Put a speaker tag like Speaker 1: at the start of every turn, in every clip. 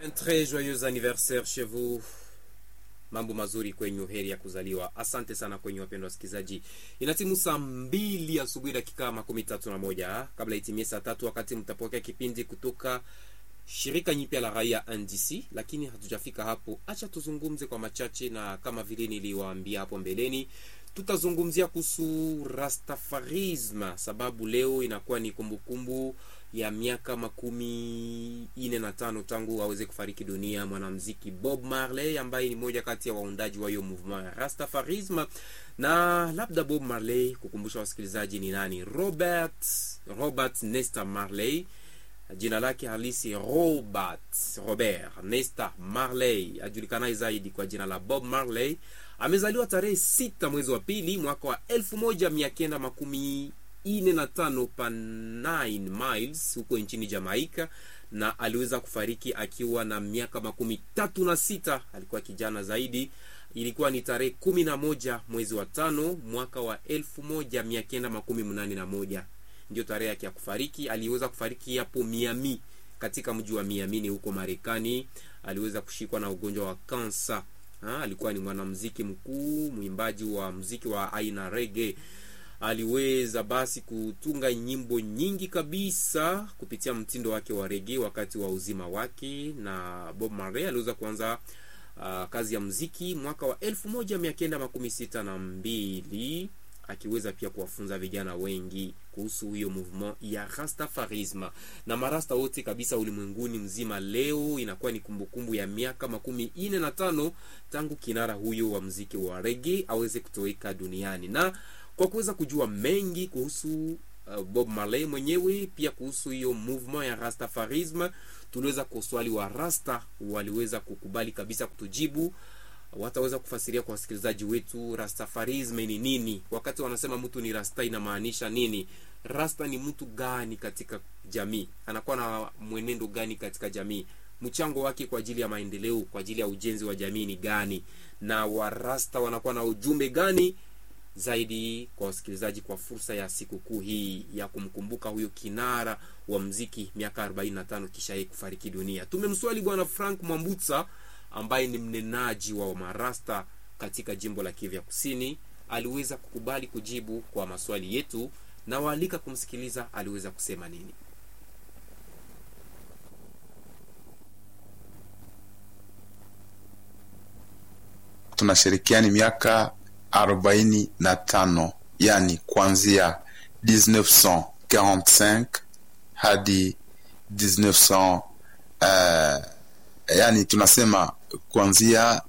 Speaker 1: Un très joyeux anniversaire chez vous. Mambo mazuri kwenyu, heri ya kuzaliwa. Asante sana kwenyu wapendwa wasikilizaji. Inatimu saa mbili asubuhi dakika makumi tatu na moja kabla itimie saa tatu wakati mtapokea kipindi kutoka shirika nyipya la raia NDC, lakini hatujafika hapo. Acha tuzungumze kwa machache, na kama vile niliwaambia hapo mbeleni, tutazungumzia kuhusu Rastafarism sababu leo inakuwa ni kumbukumbu ya miaka makumi ine na tano tangu aweze kufariki dunia mwanamziki Bob Marley ambaye ni moja kati ya waundaji wa hiyo movement ya Rastafarism. Na labda Bob Marley, kukumbusha wasikilizaji ni nani? Robert Robert Nesta Marley, jina lake halisi Robert Robert Nesta Marley, ajulikanaye zaidi kwa jina la Bob Marley. Amezaliwa tarehe sita mwezi wa pili mwaka wa elfu moja mia kenda makumi ine na tano pa 9 miles huko nchini Jamaica, na aliweza kufariki akiwa na miaka makumi tatu na sita. Alikuwa kijana zaidi. Ilikuwa ni tarehe kumi na moja mwezi wa tano mwaka wa elfu moja mia kenda makumi mnane na moja ndio tarehe yake ya kufariki. Aliweza kufariki hapo Miami, katika mji wa Miami ni huko Marekani. Aliweza kushikwa na ugonjwa wa kansa. Ha, alikuwa ni mwanamuziki mkuu, mwimbaji wa muziki wa aina reggae aliweza basi kutunga nyimbo nyingi kabisa kupitia mtindo wake wa rege wakati wa uzima wake. Na Bob Marley aliweza kuanza uh, kazi ya muziki mwaka wa elfu moja mia kenda makumi sita na mbili akiweza pia kuwafunza vijana wengi kuhusu hiyo movement ya Rastafarism na marasta wote kabisa ulimwenguni mzima. Leo inakuwa ni kumbukumbu ya miaka makumi ine na tano tangu kinara huyo wa muziki wa rege aweze kutoweka duniani na kwa kuweza kujua mengi kuhusu uh, Bob Marley mwenyewe pia kuhusu hiyo movement ya Rastafarism, tuliweza kuswali wa Rasta, waliweza kukubali kabisa kutujibu. Wataweza kufasiria kwa wasikilizaji wetu Rastafarism ni nini. Wakati wanasema mtu ni rasta, inamaanisha nini? Rasta ni mtu gani katika jamii? Anakuwa na mwenendo gani katika jamii? Mchango wake kwa ajili ya maendeleo, kwa ajili ya ujenzi wa jamii ni gani? Na warasta wanakuwa na ujumbe gani zaidi kwa wasikilizaji kwa fursa ya sikukuu hii ya kumkumbuka huyo kinara wa mziki miaka 45 kisha yeye kufariki dunia. Tumemswali bwana Frank Mwambutsa ambaye ni mnenaji wa marasta katika jimbo la Kivu Kusini. Aliweza kukubali kujibu kwa maswali yetu na waalika kumsikiliza aliweza kusema nini.
Speaker 2: Tunashirikiani miaka arobaini na tano yani kuanzia 1945 hadi 19 uh, yani tunasema kuanzia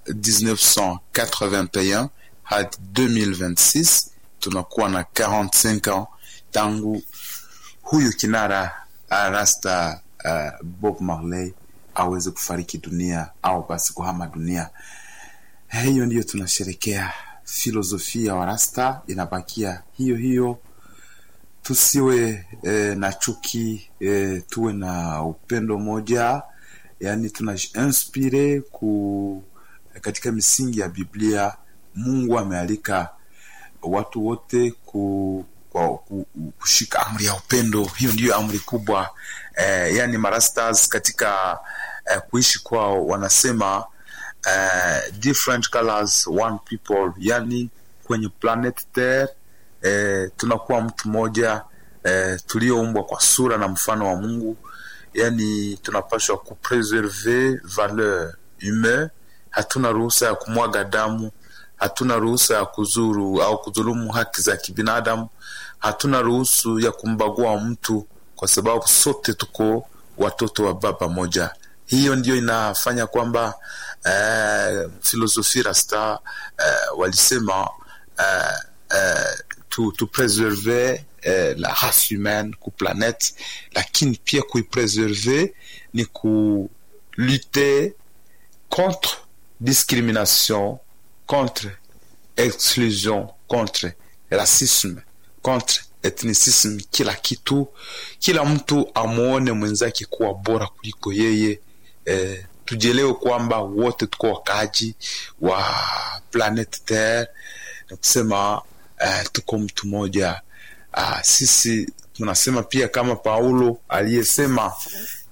Speaker 2: 1981 hadi 2026 tunakuwa na 45 ans tangu huyu kinara rasta uh, Bob Marley aweze kufariki dunia au basi kuhama dunia. Hiyo ndiyo tunasherekea filosofia wa rasta inabakia hiyo hiyo, tusiwe e, na chuki e, tuwe na upendo moja, yani tunainspire ku katika misingi ya Biblia. Mungu amealika watu wote ku, kwa, ku, kushika amri ya upendo. Hiyo ndiyo amri kubwa e, yani marastas katika e, kuishi kwao wanasema Uh, different colors one people, yani kwenye planet Terre eh, tunakuwa mtu mmoja eh, tulioumbwa kwa sura na mfano wa Mungu, yani tunapaswa kupreserve valeur humaine. Hatuna ruhusa ya kumwaga damu, hatuna ruhusa ya kuzuru au kudhulumu haki za kibinadamu, hatuna ruhusu ya kumbagua mtu, kwa sababu sote tuko watoto wa baba moja. Hiyo ndiyo inafanya kwamba Uh, filosofi rasta uh, walisema uh, uh, tu, tu preserve uh, la race humaine ku planete, lakini pia kuipreserve ni ku lutter contre discrimination, contre exclusion, contre racisme, contre ethnicisme. Kila kitu, kila mtu amwone mwenzake kuwa bora kuliko yeye eh, tujielewe kwamba wote tuko wakaaji wa planet Terre na kusema uh, tuko mtu mmoja uh, sisi tunasema pia kama Paulo aliyesema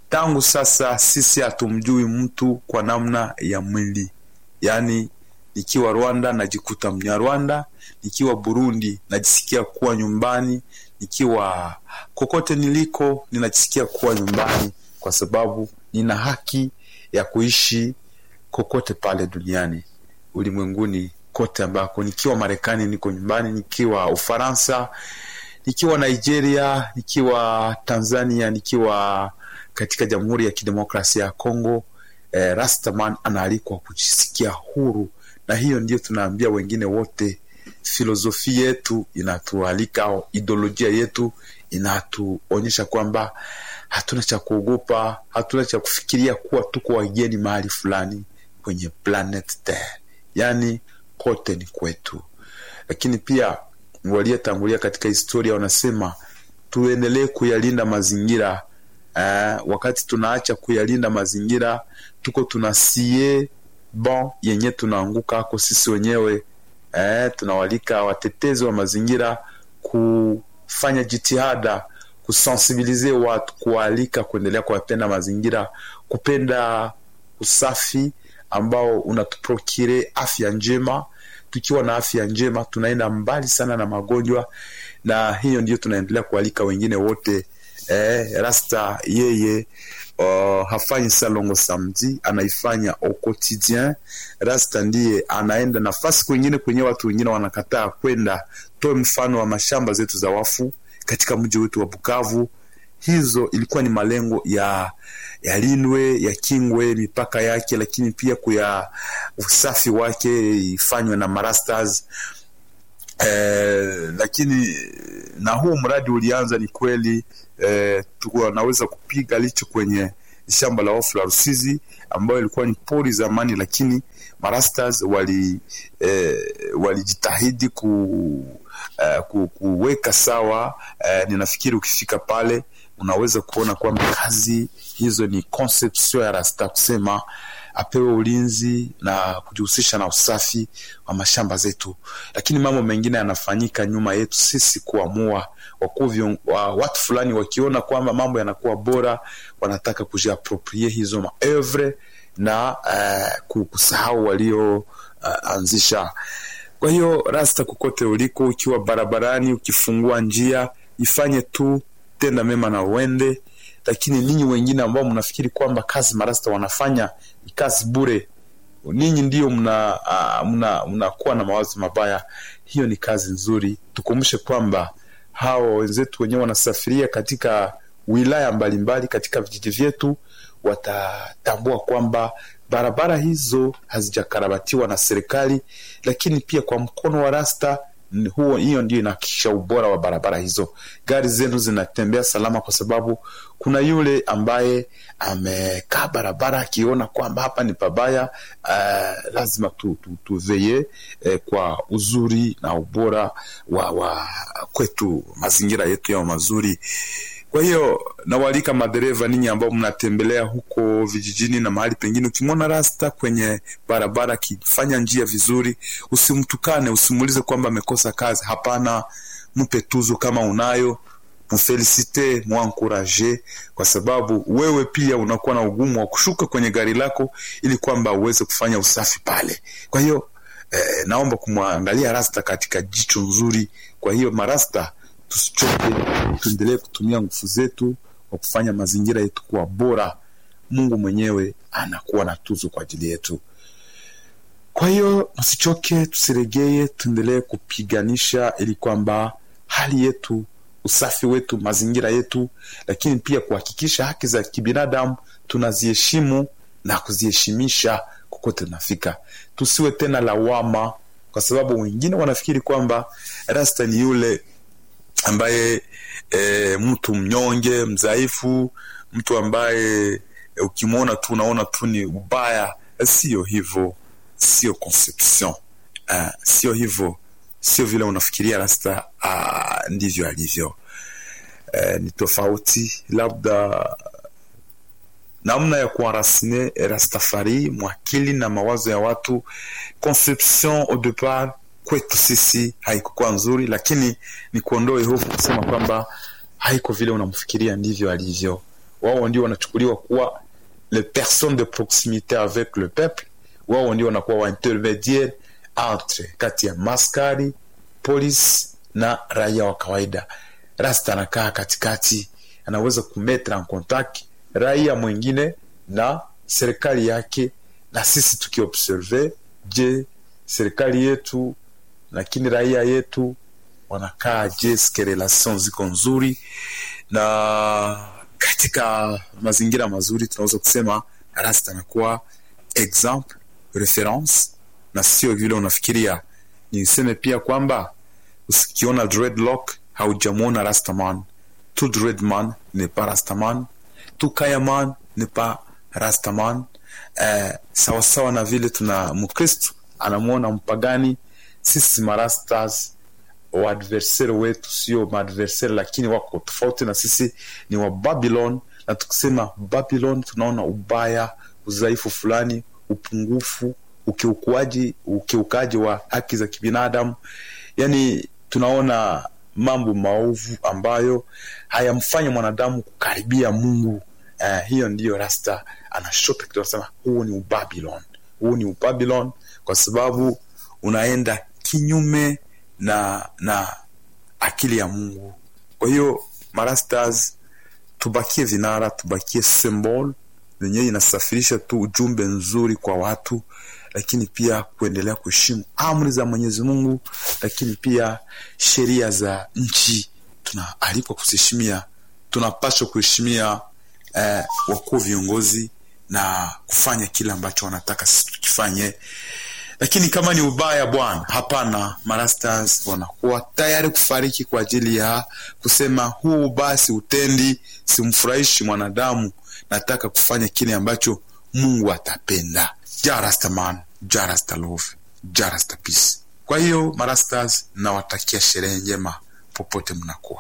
Speaker 2: tangu sasa sisi hatumjui mtu kwa namna ya mwili yaani nikiwa rwanda najikuta mnyarwanda nikiwa burundi najisikia kuwa nyumbani nikiwa kokote niliko ninajisikia kuwa nyumbani kwa sababu nina haki ya kuishi kokote pale duniani ulimwenguni kote ambako nikiwa marekani niko nyumbani nikiwa ufaransa nikiwa nigeria nikiwa tanzania nikiwa katika jamhuri ya kidemokrasia ya congo eh, rastaman anaalikwa kujisikia huru na hiyo ndio tunaambia wengine wote filosofi yetu inatualika au ideolojia yetu inatuonyesha kwamba hatuna cha kuogopa hatuna cha kufikiria kuwa tuko wageni mahali fulani kwenye planet Terre, yaani kote ni kwetu. Lakini pia waliotangulia katika historia wanasema tuendelee kuyalinda mazingira eh, wakati tunaacha kuyalinda mazingira tuko tunasie bon yenye tunaanguka ako sisi wenyewe eh, tunawalika watetezi wa mazingira kufanya jitihada kusensibilize watu kuwaalika kuendelea kuwapenda mazingira kupenda usafi ambao unatuprokire afya njema tukiwa na afya njema tunaenda mbali sana na magonjwa na hiyo ndio tunaendelea kualika wengine wote eh, rasta yeye uh, hafanyi salongo samedi anaifanya au quotidien rasta ndiye anaenda nafasi kwengine kwenye watu wengine wanakataa kwenda toe mfano wa mashamba zetu za wafu katika mji wetu wa bukavu hizo ilikuwa ni malengo ya yalindwe yakingwe mipaka yake lakini pia kuya usafi wake ifanywe na marastas eh, lakini na huu mradi ulianza ni kweli eh, tunaweza kupiga licho kwenye shamba la ofu la Rusizi ambayo ilikuwa ni pori zamani, lakini marastas wali eh, walijitahidi ku, eh, ku, kuweka sawa eh, ninafikiri ukifika pale unaweza kuona kwamba kazi hizo ni conception ya rasta kusema apewe ulinzi na kujihusisha na usafi wa mashamba zetu, lakini mambo mengine yanafanyika nyuma yetu sisi kuamua. Wakuu wa watu fulani wakiona kwamba mambo yanakuwa bora, wanataka kujiaproprie hizo maevre na uh, kusahau walioanzisha. Uh, kwa hiyo rasta, kokote uliko, ukiwa barabarani, ukifungua njia, ifanye tu tenda mema na uende lakini ninyi wengine ambao mnafikiri kwamba kazi marasta wanafanya ni kazi bure, ninyi ndio mna uh, mna mnakuwa na mawazo mabaya. Hiyo ni kazi nzuri. Tukumbushe kwamba hawa wenzetu wenyewe wanasafiria katika wilaya mbalimbali mbali, katika vijiji vyetu, watatambua kwamba barabara hizo hazijakarabatiwa na serikali, lakini pia kwa mkono wa rasta huo hiyo ndio inahakikisha ubora wa barabara hizo. Gari zenu zinatembea salama, kwa sababu kuna yule ambaye amekaa barabara akiona kwamba hapa ni pabaya. Uh, lazima tu, tu, tuveye eh, kwa uzuri na ubora wa, wa kwetu, mazingira yetu yao mazuri. Kwa hiyo nawaalika madereva, ninyi ambao mnatembelea huko vijijini na mahali pengine, ukimwona rasta kwenye barabara akifanya njia vizuri, usimtukane, usimuulize kwamba amekosa kazi. Hapana, mpe tuzo kama unayo, mfelisite, mwankuraje, kwa sababu wewe pia unakuwa na ugumu wa kushuka kwenye gari lako ili kwamba uweze kufanya usafi pale. Kwa hiyo eh, naomba kumwangalia rasta katika jicho nzuri. Kwa hiyo marasta tusichoke, tuendelee kutumia nguvu zetu kwa kufanya mazingira yetu kuwa bora. Mungu mwenyewe anakuwa na tuzo kwa ajili yetu. Kwa hiyo tusichoke, tusiregee, tuendelee kupiganisha ili kwamba hali yetu, usafi wetu, mazingira yetu, lakini pia kuhakikisha haki za kibinadamu tunaziheshimu na kuziheshimisha kokote tunafika. Tusiwe tena lawama, kwa sababu wengine wanafikiri kwamba rasta ni yule ambaye e, mtu mnyonge mdhaifu, mtu ambaye e, ukimwona tu unaona tu ni ubaya. Sio hivyo, sio conception uh, sio hivyo, sio vile unafikiria rasta uh, ndivyo alivyo. Uh, ni tofauti, labda namna ya kuarasine Rastafari mwakili na mawazo ya watu. Conception au depart kwetu sisi haikukuwa nzuri, lakini ni kuondoe hofu kusema kwamba haiko vile unamfikiria ndivyo alivyo. wao ndio wanachukuliwa kuwa les personnes de proximité avec le peuple wao ndio wanakuwa waintermediaire entre kati ya maskari polisi na raia wa kawaida rasta anakaa katikati anaweza kumetre en contact raia mwingine na serikali yake na sisi tukiobserve je serikali yetu lakini raia yetu wanakaa je ske relation ziko nzuri na katika mazingira mazuri tunaweza kusema rasta anakuwa exemple reference na sio vile unafikiria niseme pia kwamba usikiona dreadlock haujamwona rastaman tout dreadman n'est pas rastaman tout kayaman n'est pas rastaman eh, sawasawa na vile tuna mkristu anamwona mpagani sisi marastas waadversari wetu sio maadversari lakini wako tofauti na sisi ni wa babylon na tukisema babylon tunaona ubaya udhaifu fulani upungufu ukiukuaji ukiukaji wa haki za kibinadamu yani tunaona mambo maovu ambayo hayamfanya mwanadamu kukaribia mungu uh, hiyo ndiyo rasta anashota kitu anasema huu ni ubabylon huu ni ubabylon kwa sababu unaenda kinyume na na akili ya mungu kwa hiyo marastas tubakie vinara tubakie symbol yenyewe inasafirisha tu ujumbe nzuri kwa watu lakini pia kuendelea kuheshimu amri za mwenyezi mungu lakini pia sheria za nchi tunaalikwa kuziheshimia tunapaswa kuheshimia eh, wakuu viongozi na kufanya kile ambacho wanataka sisi tukifanye lakini kama ni ubaya bwana hapana marastas wanakuwa tayari kufariki kwa ajili ya kusema huu basi utendi simfurahishi mwanadamu nataka kufanya kile ambacho mungu atapenda jarastaman jarasta love jarasta peace kwa hiyo marastas nawatakia sherehe njema popote mnakuwa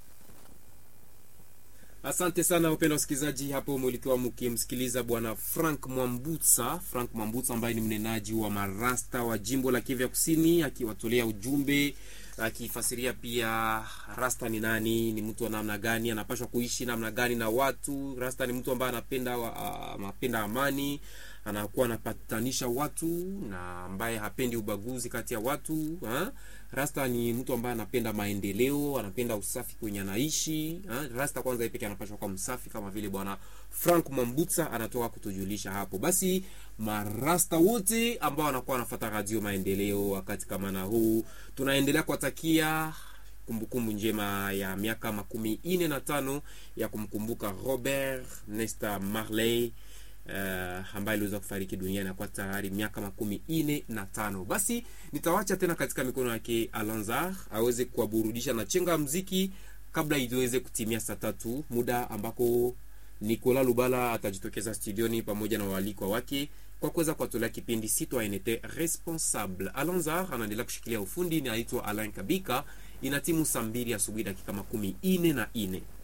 Speaker 1: asante sana wapenda wasikilizaji hapo mulikuwa mkimsikiliza bwana frank mwambutsa frank mwambutsa ambaye ni mnenaji wa marasta wa jimbo la kivya kusini akiwatolea ujumbe akifasiria pia rasta ni nani ni mtu wa namna gani anapashwa kuishi namna gani na watu rasta ni mtu ambaye anapenda wa, anapenda amani anakuwa anapatanisha watu na ambaye hapendi ubaguzi kati ya watu ha? rasta ni mtu ambaye anapenda maendeleo anapenda usafi kwenye anaishi ha? rasta kwanza peke anapashwa kwa msafi kama vile bwana frank mwambutsa anatoka kutujulisha hapo basi marasta wote ambao wanakuwa wanafata radio maendeleo wakati kama na huu tunaendelea kuwatakia kumbukumbu njema ya miaka makumi ine na tano ya kumkumbuka robert nesta marley uh, ambaye aliweza kufariki duniani akuwa tayari miaka makumi ine na tano basi nitawacha tena katika mikono yake alanzar aweze kuwaburudisha na chenga mziki kabla iweze kutimia saa tatu muda ambako nikola lubala atajitokeza studioni pamoja na waalikwa wake kwa kuweza kuwatolea kipindi citoyenete responsable alanzar anaendelea kushikilia ufundi ni aitwa alain kabika ina timu saa mbili asubuhi dakika makumi ine na ine